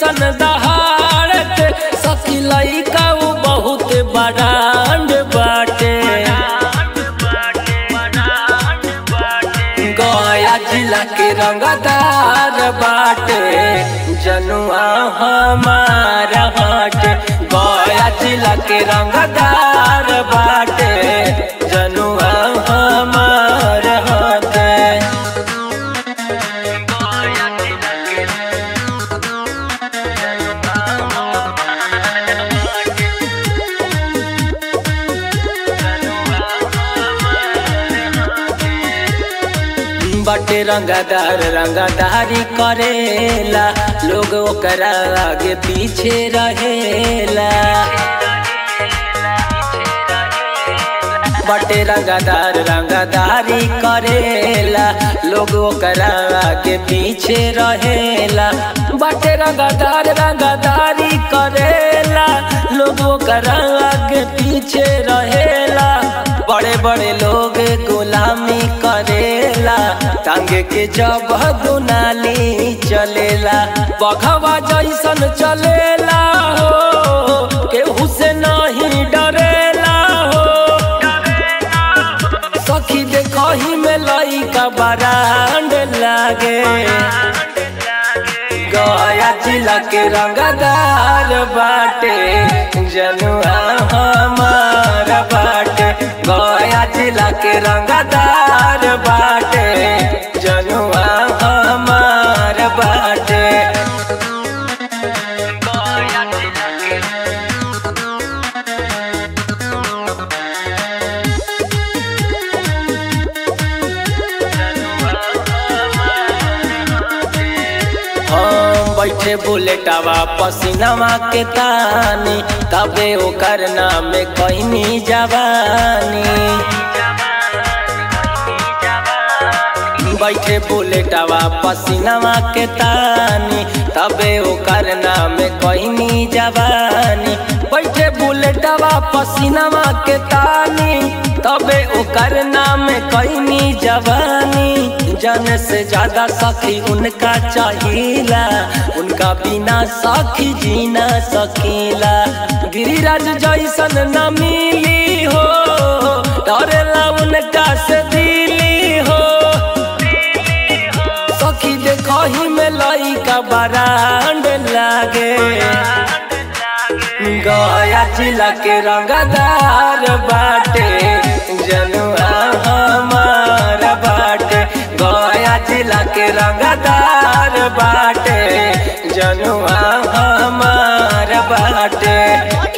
जैसन दहाड़त सखी लइका उ बहुत बड़ांड बाटे गया जिला के रंगदार बाटे जनुआ हमारा बाटे गया जिला के रंगदार बाटे जनुआ हमारा बाटे बटे रंगदार रंगदारी करेला लोग ओकरा आगे पीछे रहेला बटे रंगदार रंगदारी करेला लोग ओकरा आगे पीछे रहेला बटे रंगदार रंगदारी करेला लोग ओकरा आगे पीछे रहेला बड़े बड़े लोग गुलामी करेला टांगे के जब दुनाली चलेला बघवा जैसन चलेला हो केहू से नहीं डरेला हो सखी देखही में लइका बरांड लागे गया जिला के रंगदार बाटे जनुआ हमार बाटे गया जिला के रंगदार बाटे जनुआ हमार बाटे हम बैठे बुलेटवा पसीनावा के तानी तबे ओकर नाम कहनी जवानी बैठे बुलेटवा पसीनावा के तानी तबे ओकर नाम कहनी जवानी बैठे बुलेटवा पसीनावा के तानी तबे ओकर नाम कहनी जवानी जन से ज्यादा सखी उनका चाहिला उनका बिना सखी जीना सकीला गिरिराज जैसन न मिली हो डरेला उनका से दिली हो सखी देखही में लइका बरांड लागे गया जिला के रंगदार बाटे जनुआ हमार बाटे गया जिला के रंगदार बाटे जनुआ हमार बाटे